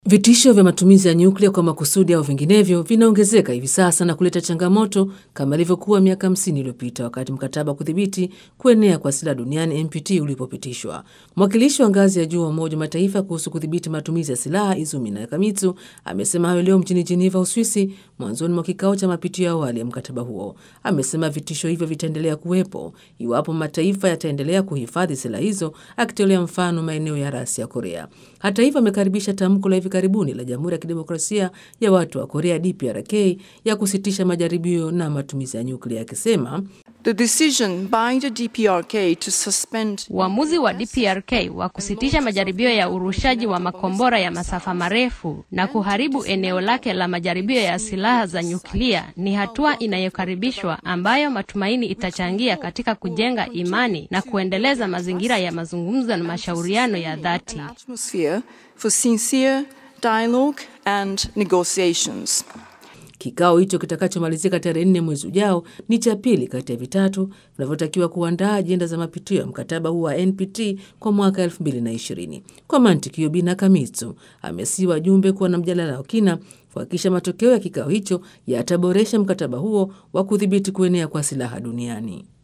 Vitisho vya matumizi ya nyuklia kwa makusudi au vinginevyo vinaongezeka hivi sasa na kuleta changamoto kama ilivyokuwa miaka 50 iliyopita wakati mkataba wa kudhibiti kuenea kwa silaha duniani NPT ulipopitishwa. Mwakilishi wa ngazi ya juu wa Umoja wa Mataifa kuhusu kudhibiti matumizi ya silaha Izumi Nakamitsu amesema hayo leo mjini Geneva, Uswisi, mwanzoni mwa kikao cha mapitio ya awali ya mkataba huo. Amesema vitisho hivyo vitaendelea kuwepo iwapo mataifa yataendelea kuhifadhi silaha hizo, akitolea mfano maeneo ya rasi ya Korea. Hata hivyo, amekaribisha tamko la hivi karibuni la Jamhuri ya Kidemokrasia ya Watu wa Korea DPRK ya kusitisha majaribio na matumizi ya nyuklia akisema The decision by the DPRK to suspend Uamuzi wa DPRK wa kusitisha majaribio ya urushaji wa makombora ya masafa marefu na kuharibu eneo lake la majaribio ya silaha za nyuklia ni hatua inayokaribishwa ambayo matumaini itachangia katika kujenga imani na kuendeleza mazingira ya mazungumzo na mashauriano ya dhati. atmosphere for sincere dialogue and negotiations. Kikao hicho kitakachomalizika tarehe nne mwezi ujao ni cha pili kati ya vitatu vinavyotakiwa kuandaa ajenda za mapitio ya mkataba huu wa NPT kwa mwaka 2020. Kwa mantiki hiyo, Bi Nakamitsu amesii wajumbe kuwa na mjadala wa kina kuhakikisha matokeo ya kikao hicho yataboresha mkataba huo wa kudhibiti kuenea kwa silaha duniani.